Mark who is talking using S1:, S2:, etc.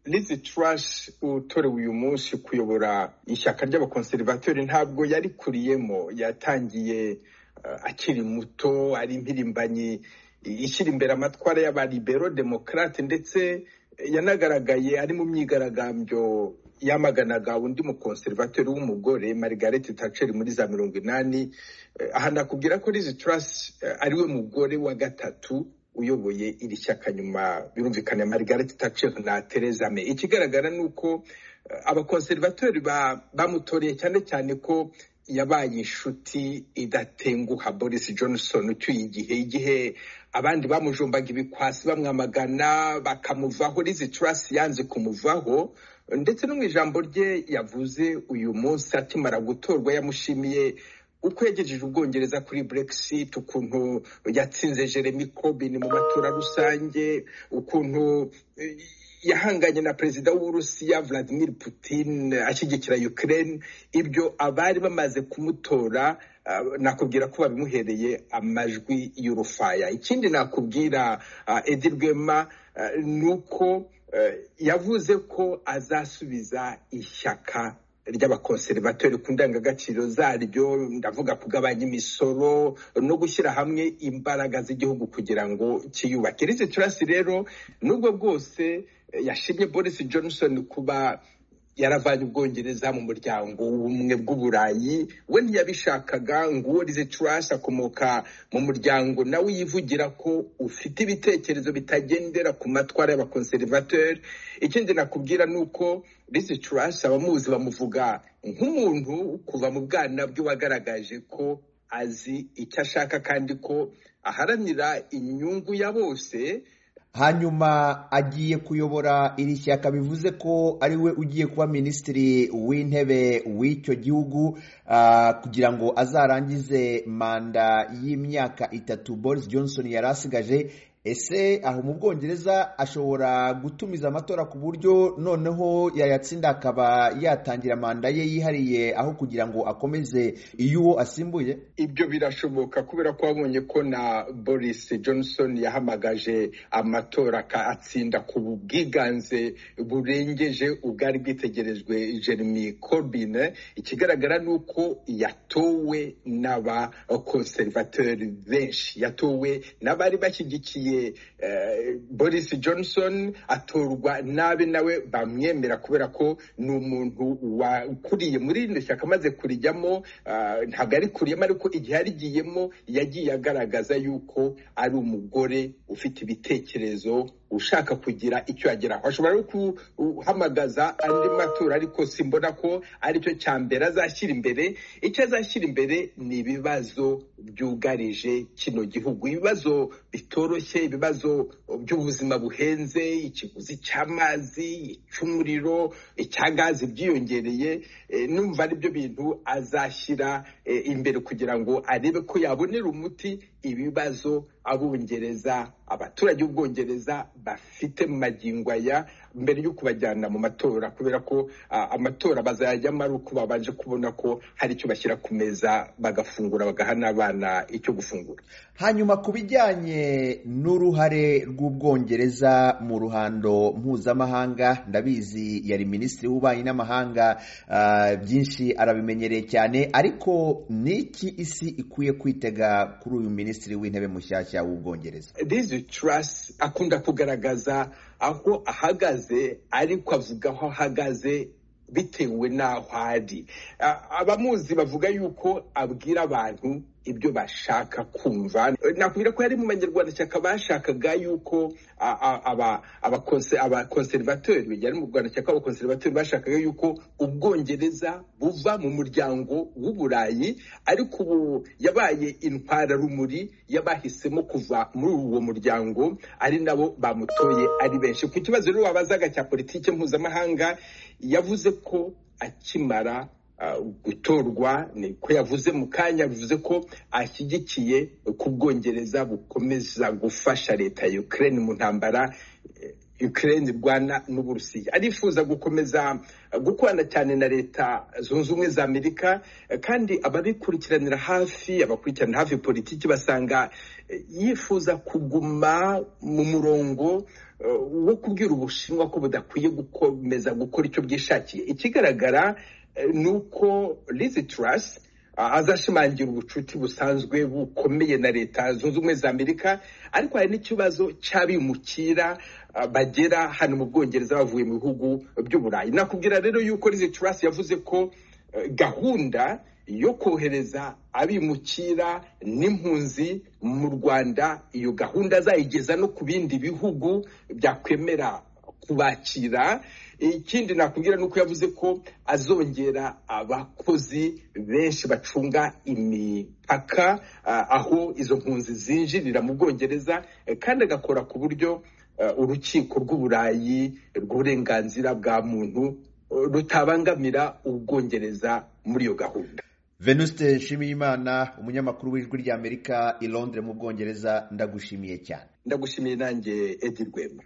S1: lizi turashi utorewe uyu munsi kuyobora ishyaka ry'abakonserivateri ntabwo yarikuriyemo yatangiye akiri muto ari impirimbanyi ishyira imbere amatwara y'abaribero demokarate ndetse yanagaragaye ari mu myigaragambyo yamaganaga undi mukonserivateri w'umugore margaret thatcher muri za mirongo inani ahanakubwira ko lizi turasi ariwe mugore wa gatatu uyoboye iri shyaka nyuma birumvikana margaret thatcher na theresa may ikigaragara ni uko abakonserivateri bamutoreye cyane cyane ko yabaye inshuti idatenguha boris johnson ucyuye igihe igihe abandi bamujombaga ibikwasi bamwamagana bakamuvaho rizi turasi yanze kumuvaho ndetse no mu ijambo rye yavuze uyu munsi akimara gutorwa yamushimiye uko yagejeje ubwongereza kuri brexit ukuntu yatsinze jeremy corbyn mu matora rusange ukuntu yahanganye na perezida w'uburusiya vladimir putin ashyigikira ukraine ibyo abari bamaze kumutora nakubwira ko babimuhereye amajwi y'urufaya ikindi nakubwira edi rwema ni uko yavuze ko azasubiza ishyaka ry'abakonservatori ku ndangagaciro zaryo ndavuga kugabanya imisoro no gushyira hamwe imbaraga z'igihugu kugira ngo kiyubake rizi turasi rero nubwo bwose yashimye boris johnson kuba yaravanye ubwongereza mu muryango w'ubumwe bw'uburayi we ntiyabishakaga ngo uwo rize turasi akomoka mu muryango nawe yivugira ko ufite ibitekerezo bitagendera ku matwara y'abakonservateri ikindi nakubwira ni uko rize turasi abamuzi bamuvuga nk'umuntu kuva mu bwana bwe wagaragaje ko azi icyo ashaka kandi ko aharanira inyungu ya bose
S2: hanyuma agiye kuyobora iri shyaka bivuze ko ari we ugiye kuba minisitiri w'intebe w'icyo gihugu kugira ngo azarangize manda y'imyaka itatu boris johnson yari asigaje ese aho mu bwongereza ashobora gutumiza amatora ku buryo noneho yayatsinda akaba yatangira manda ye yihariye aho kugira ngo akomeze iyo uwo asimbuye
S1: ibyo birashoboka kubera ko wabonye ko na boris johnson yahamagaje amatora atsinda ku bwiganze burengeje ubwari bwitegerejwe jeremy corbyn ikigaragara ni uko yatowe n'abakonservateri benshi yatowe n'abari bashyigikiye boris johnson atorwa nabi nawe bamwemera kubera ko ni umuntu wakuriye muri rino shyaka amaze kurijyamo ntabwo arikuriyemo ariko igihe arigiyemo yagiye agaragaza yuko ari umugore ufite ibitekerezo ushaka kugira icyo yageraho ashobora no guhamagaza andi matora ariko simbona ko aricyo cya mbere azashyira imbere icyo azashyira imbere ni ibibazo byugarije kino gihugu ibibazo bitoroshye ibibazo by'ubuzima buhenze ikiguzi cy'amazi icy'umuriro icya gazi byiyongereye numva aribyo bintu azashyira imbere kugira ngo arebe ko yabonera umuti ibibazo abongereza abaturage b'ubwongereza bafite mu magingo aya mbere yo kubajyana mu matora kubera ko amatora bazayajyamo ari uko babanje kubona ko hari icyo bashyira ku meza bagafungura bagaha n'abana icyo gufungura
S2: hanyuma ku bijyanye n'uruhare rw'ubwongereza mu ruhando mpuzamahanga ndabizi yari minisitiri w'ububanyi n'amahanga byinshi arabimenyereye cyane ariko ni iki isi ikwiye kwitega kuri uyu minisitiri w'intebe mushyashya w'ubwongereza
S1: rizi turasi akunda kugaragaza aho ahagaze ariko avuga aho ahagaze bitewe n'aho ari abamuzi bavuga yuko abwira abantu ibyo bashaka kumva nakubwira ko hari mu banyarwandashyaka bashakaga yuko abakonservateri yari mu rwandashyaka abakonservateri bashakaga yuko ubwongereza buva mu muryango w'uburayi ariko ubu yabaye intwararumuri y'abahisemo kuva muri uwo muryango ari nabo bamutoye ari benshi ku kibazo rero wabazaga cya politiki mpuzamahanga yavuze ko akimara gutorwa ko yavuze mu kanya bivuze ko ashyigikiye ku bwongereza bukomeza gufasha leta ya ukraine mu ntambara Ukraine rwana n'uburusiya arifuza gukomeza gukorana cyane na leta zunze ubumwe za amerika kandi ababikurikiranira hafi abakurikiranira hafi politiki basanga yifuza kuguma mu murongo wo kubwira ubushinwa ko budakwiye gukomeza gukora icyo bwishakiye ikigaragara ni uko lizi turasi azashimangira ubucuti busanzwe bukomeye na leta zunze ubumwe za amerika ariko hari n'ikibazo cy'abimukira bagera hano mu bwongereza bavuye mu bihugu by'uburayi nakubwira rero yuko lizi turasi yavuze ko gahunda yo kohereza abimukira n'impunzi mu rwanda iyo gahunda azayigeza no ku bindi bihugu byakwemera kubakira ikindi nakubwira ni uko yavuze ko azongera abakozi benshi bacunga imipaka aho izo mpunzi zinjirira mu bwongereza kandi agakora ku buryo urukiko rw'uburayi rw'uburenganzira bwa muntu rutabangamira ubwongereza muri iyo gahunda
S2: venuste nshimiyimana umunyamakuru w'ijwi ry'amerika i londres mu bwongereza ndagushimiye cyane
S1: ndagushimiye nanjye edi rwema